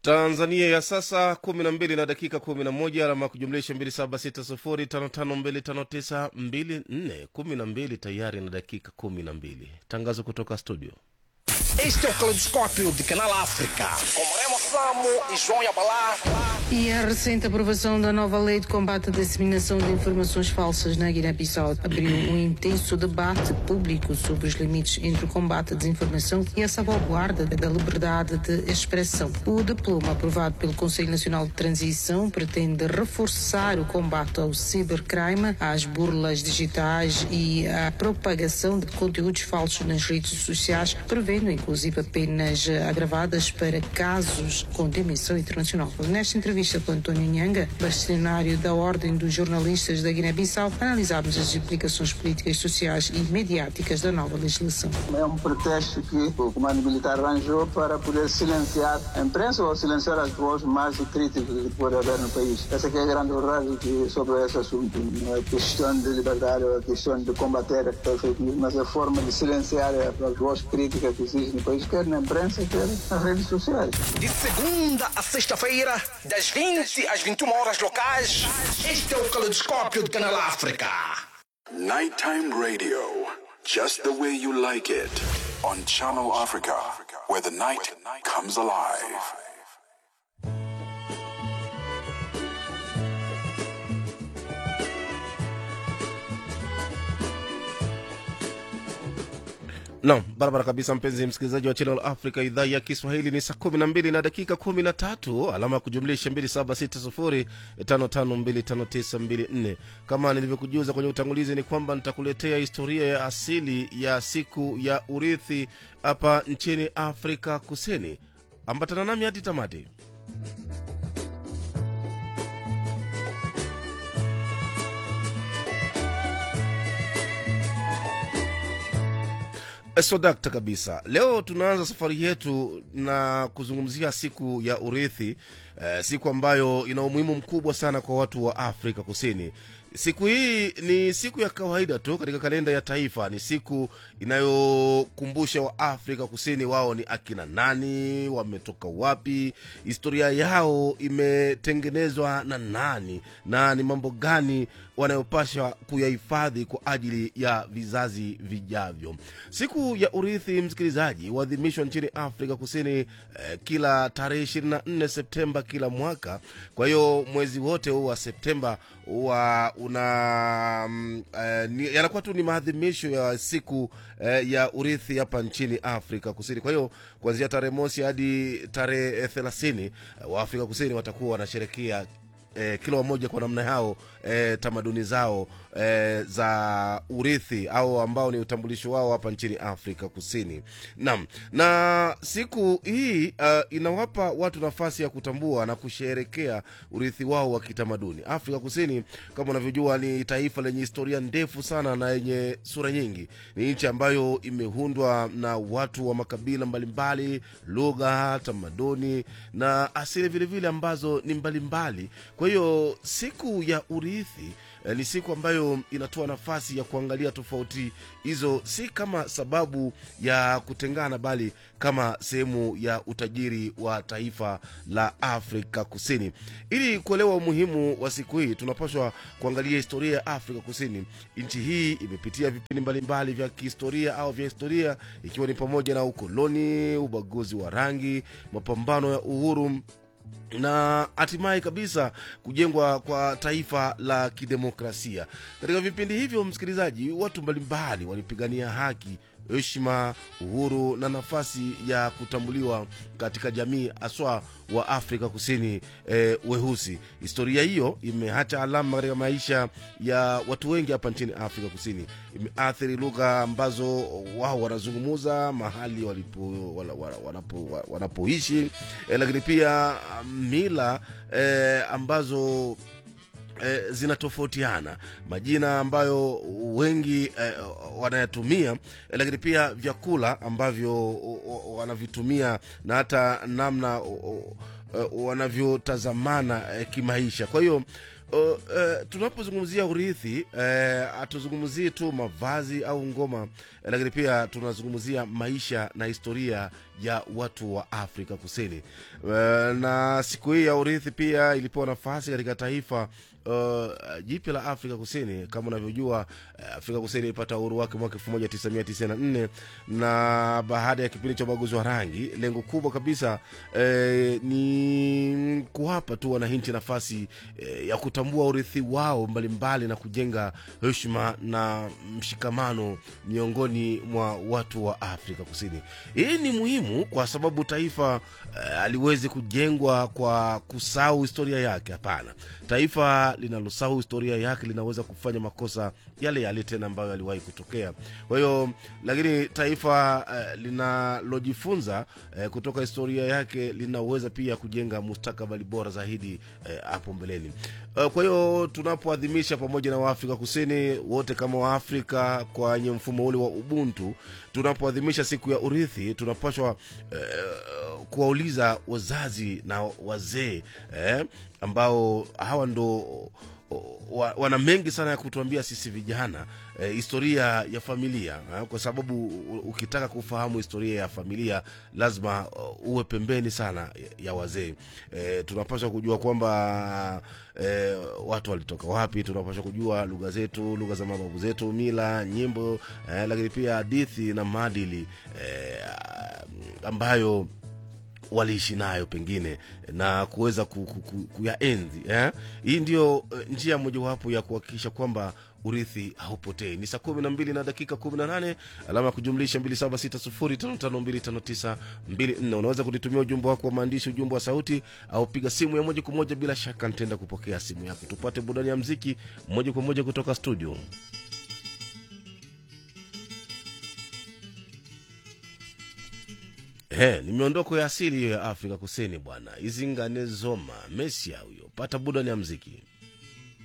tanzania ya sasa kumi na mbili na dakika kumi na moja alama ya kujumlisha mbili saba sita sufuri tano tano mbili tano tisa mbili nne kumi na mbili tayari na dakika kumi na mbili tangazo kutoka studio Este é o Caleidoscópio de Canal África. Com Remo Samo e João Yabalá. E a recente aprovação da nova lei de combate à disseminação de informações falsas na Guiné-Bissau abriu um intenso debate público sobre os limites entre o combate à desinformação e a salvaguarda da liberdade de expressão. O diploma aprovado pelo Conselho Nacional de Transição pretende reforçar o combate ao cibercrime, às burlas digitais e à propagação de conteúdos falsos nas redes sociais, prevendo inclusive penas agravadas para casos com dimensão internacional. Nesta entrevista com António Nhanga, bastonário da Ordem dos Jornalistas da Guiné-Bissau, analisámos as implicações políticas, sociais e mediáticas da nova legislação. É um pretexto que o comando militar arranjou para poder silenciar a imprensa ou silenciar as vozes mais críticas que pode haver no país. Essa que é a grande verdade que sobre esse assunto. Não é a questão de liberdade ou a questão de combater a fake news, mas a forma de silenciar as vozes críticas que existem no país, quer na imprensa, quer nas redes sociais. De segunda a sexta-feira, das 20 às 21 horas locais. Este é o Caleidoscópio de Canal África. Nighttime radio, just the way you like it, on Channel Africa, where the night comes alive. nam barabara kabisa mpenzi msikilizaji wa channel africa idhaa ya kiswahili ni saa kumi na mbili na dakika kumi na tatu alama ya kujumlisha mbili saba sita sufuri tano tano mbili tano tisa mbili nne kama nilivyokujuza kwenye utangulizi ni kwamba nitakuletea historia ya asili ya siku ya urithi hapa nchini afrika kusini ambatana nami hadi tamati sodakta kabisa leo tunaanza safari yetu na kuzungumzia siku ya urithi eh, siku ambayo ina umuhimu mkubwa sana kwa watu wa afrika kusini siku hii ni siku ya kawaida tu katika kalenda ya taifa ni siku inayokumbusha wa afrika kusini wao ni akina nani wametoka wapi historia yao imetengenezwa na nani na ni mambo gani wanayopasha kuyahifadhi kwa ajili ya vizazi vijavyo siku ya urithi msikilizaji huadhimishwa nchini afrika kusini eh, kila tarehe 24 septemba kila mwaka kwa hiyo mwezi wote huu wa septemba huwa una mm, eh, ni- yanakuwa tu ni maadhimisho ya siku eh, ya urithi hapa nchini afrika kusini kwa hiyo kuanzia tarehe mosi hadi tarehe thelathini eh, wa afrika kusini watakuwa wanasherekea eh, kila mmoja kwa namna yao eh, tamaduni zao eh, za urithi au ambao ni utambulisho wao hapa nchini afrika kusini naam na siku hii uh, inawapa watu nafasi ya kutambua na kusherekea urithi wao wa kitamaduni afrika kusini kama unavyojua ni taifa lenye historia ndefu sana na yenye sura nyingi ni nchi ambayo imeundwa na watu wa makabila mbalimbali lugha tamaduni na asili vilevile ambazo ni mbalimbali kwa hiyo siku ya urithi eh, ni siku ambayo inatoa nafasi ya kuangalia tofauti hizo si kama sababu ya kutengana bali kama sehemu ya utajiri wa taifa la afrika kusini ili kuelewa umuhimu wa siku hii tunapaswa kuangalia historia ya afrika kusini nchi hii imepitia vipindi mbalimbali vya kihistoria au vya historia ikiwa ni pamoja na ukoloni ubaguzi wa rangi mapambano ya uhuru na hatimaye kabisa kujengwa kwa taifa la kidemokrasia katika vipindi hivyo msikilizaji watu mbalimbali walipigania haki heshima uhuru na nafasi ya kutambuliwa katika jamii haswa wa afrika kusini eh, weusi historia hiyo imeacha alama katika maisha ya watu wengi hapa nchini afrika kusini imeathiri lugha ambazo wao wanazungumuza mahali walipo, wala, wala, wanapo, wa- wanapoishi eh, lakini pia mila eh, ambazo eh, zinatofautiana majina ambayo wengi eh, wanayatumia eh, lakini pia vyakula ambavyo o- o- wanavitumia na hata namna o- o- eh, wanavyotazamana eh, kimaisha kwa hiyo Uh, uh, tunapozungumzia urithi hatuzungumzii uh, tu mavazi au ngoma uh, lakini pia tunazungumzia maisha na historia ya watu wa afrika kusini uh, na siku hii ya urithi pia ilipewa nafasi katika taifa uh, jipya la afrika kusini kama unavyojua uh, afrika kusini ilipata uhuru wake mwaka 1994 na baada ya kipindi cha ubaguzi wa rangi lengo kubwa kabisa eh, ni kuwapa tu wananchi nafasi eh, ya kutambua urithi wao mbalimbali mbali na kujenga heshima na mshikamano miongoni mwa watu wa afrika kusini hii ni muhimu kwa sababu taifa eh, aliwezi kujengwa kwa kusahau historia yake hapana taifa linalosahau historia yake linaweza kufanya makosa yale yale tena ambayo yaliwahi kutokea kwa hiyo lakini taifa uh, linalojifunza uh, kutoka historia yake linaweza pia kujenga mustakabali bora zaidi hapo uh, mbeleni uh, kwa hiyo tunapoadhimisha pamoja na waafrika kusini wote kama waafrika kwenye mfumo ule wa ubuntu tunapoadhimisha siku ya urithi tunapashwa uh, kuwauliza wazazi na wazee eh, ambao hawa ndo wa, wana mengi sana ya kutuambia sisi vijana eh, historia ya familia eh, kwa sababu ukitaka kufahamu historia ya familia lazima uh, uwe pembeni sana ya, ya wazee eh, tunapaswa kujua kwamba eh, watu walitoka wapi tunapaswa kujua lugha zetu lugha za mababu zetu mila nyimbo eh, lakini pia hadithi na maadili eh, ambayo waliishi nayo pengine na kuweza ku, ku, ku, kuyaenzi eh? hii ndio uh, njia mojawapo ya kuhakikisha kwamba urithi haupotei ni saa kumi na mbili na dakika kumi na nane alama ya kujumlisha mbili saba sita sufuri tano tano mbili tano tisa mbili nne unaweza kunitumia ujumbe wako wa maandishi ujumbe wa sauti au piga simu ya moja kwa moja bila shaka nitaenda kupokea simu yako tupate burudani ya mziki moja kwa moja kutoka studio He, ni miondoko ya asili hiyo ya afrika kusini bwana izingane zoma mesia huyo pata burudani ya mziki